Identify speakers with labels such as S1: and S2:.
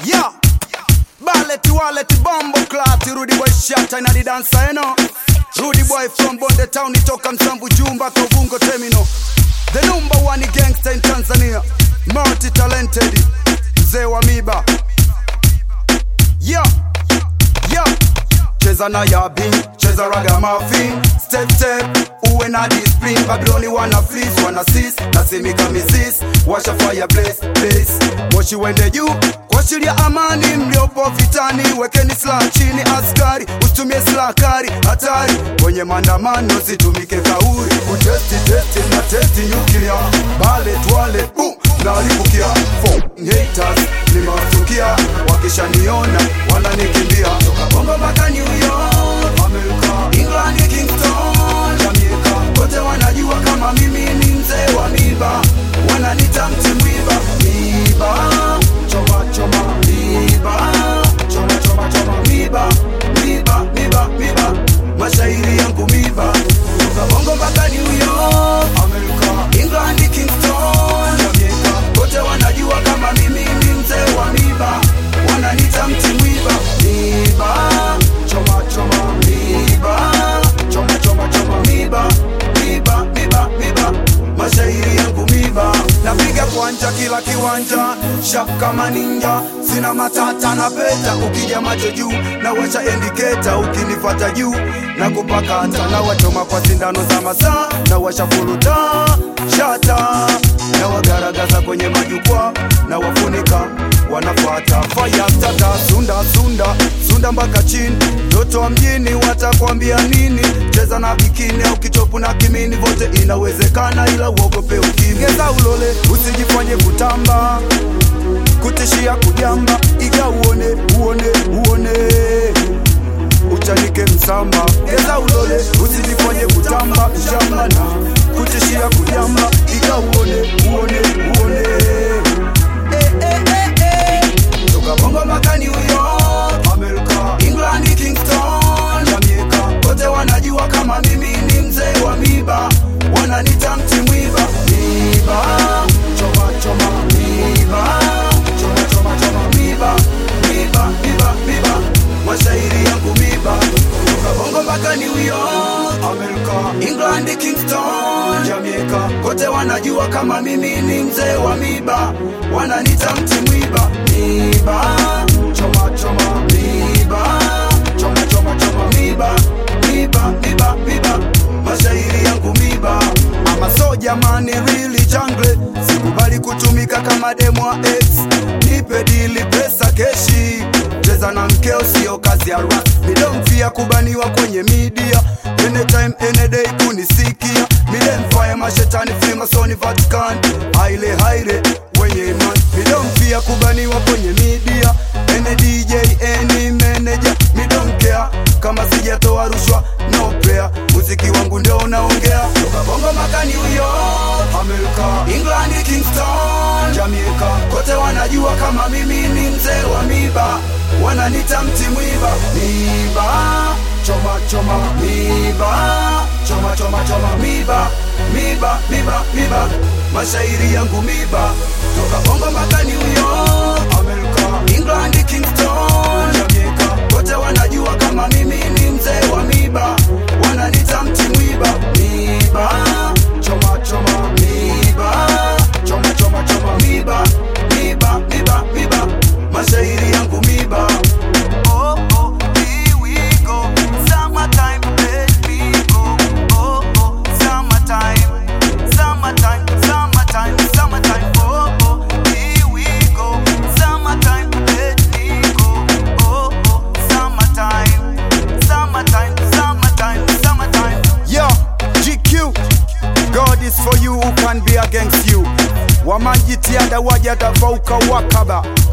S1: Yeah. Ballet wallet bombo clat Rudy boy shata ina di dancer you know. Rudy boy from Bonde town itoka Msamvu Jumba Kovungo terminal. The number one gangster in Tanzania. Multi talented. Mzee wa miba. Yeah. Yeah. Cheza na yabi, cheza raga mafi Step step, uwe na discipline Babyloni wana fleece, wana sis Nasimika misis, washa fire blaze, blaze Moshi wende juu, kuashiria amani Mliopo vitani, wekeni silaha chini Askari, usitumie silaha kali Hatari, kwenye maandamano Situmike kauri, kutesti testi na testi nyuklia Ballet wallet, boom, nalipukia Four haters, nimewasukia Wakishaniona, wananikimbia Toka Bongo mpaka New York, Amerika, England, Kingston, Jamaica Wote wanajua kama mimi ni mzee wa miba Wananita mti mwiba, miba Choma choma, miba Choma choma choma, miba Miba, miba, miba Mashairi yangu miba Toka Bongo mpaka New York, Amerika, England, Kingston, Jamaica Wote wanajua kama mimi ni mzee wa miba Wananita mti mwiba, miba Choma choma, miba Choma choma choma, miba Miba, miba, miba Mashairi yangu miba Napiga kwanja kila kiwanja Sharp kama ninja Sina matata na peta Ukija macho juu na washa indicator Ukinifata juu na kupakata Na wachoma kwa sindano za masaa Na washa fuluta Shata Na wagaragaza kwenye majukwaa Na wafunika wanafata fire tata sunda sunda sunda mpaka chini mtoto wa mjini watakwambia nini cheza na bikini au kitopu na kimini vote inawezekana ila uogope ukimgeza ulole usijifanye kutamba kutishia kujamba iga uone uone uone uchanike msamba geza ulole usijifanye kutamba shamba na kutishia kujamba iga uone uone uone eh, eh, eh, eh. Toka Bongo mpaka New York, Amerika, England, Kingston, Jamaica. Wote wanajua kama mimi ni mzee wa miba, wananita mti mwiba, miba, choma choma, miba, choma choma choma, miba, miba, miba, miba, mashairi yangu miba. Toka Bongo mpaka New York, Amerika, England, Kingston, Jamaica. Wote wanajua kama mimi ni mzee wa miba, wananita mti mwiba, miba, choma choma, miba, choma choma choma, miba, miba, miba, miba, mashairi yangu miba. Ama so jamani, really jungle, sikubali kutumika kama demo wa ex, nipe dili pesa keshi cheza na mkeo sio kazi ya rap midomfia kubaniwa kwenye media anytime any day kunisikia midemfaya mashetani frimasoni vatican haile haile wenye iman midomfia kubaniwa kwenye media any dj any manager midomkea kama sijatoa rushwa no prayer muziki wangu ndio unaongea toka bongo maka new york america england kingston jamaica kote wanajua kama mimi ni mzee wa miba wananita mti mwiba miba choma choma miba choma choma choma miba miba miba miba mashairi yangu miba toka bongo mpaka new york america england kingston jamaica wote wanajua kama mimi ni mzee wa miba wananita mti mwiba miba choma choma miba choma choma choma miba miba miba miba mashairi yangu miba oh oh here we go summertime let me go oh oh summertime summertime summertime summertime oh oh here we go summertime let me go oh oh summertime summertime summertime summertime yeah GQ God is for you who can be against you wamajitiada wajatafauka wakaba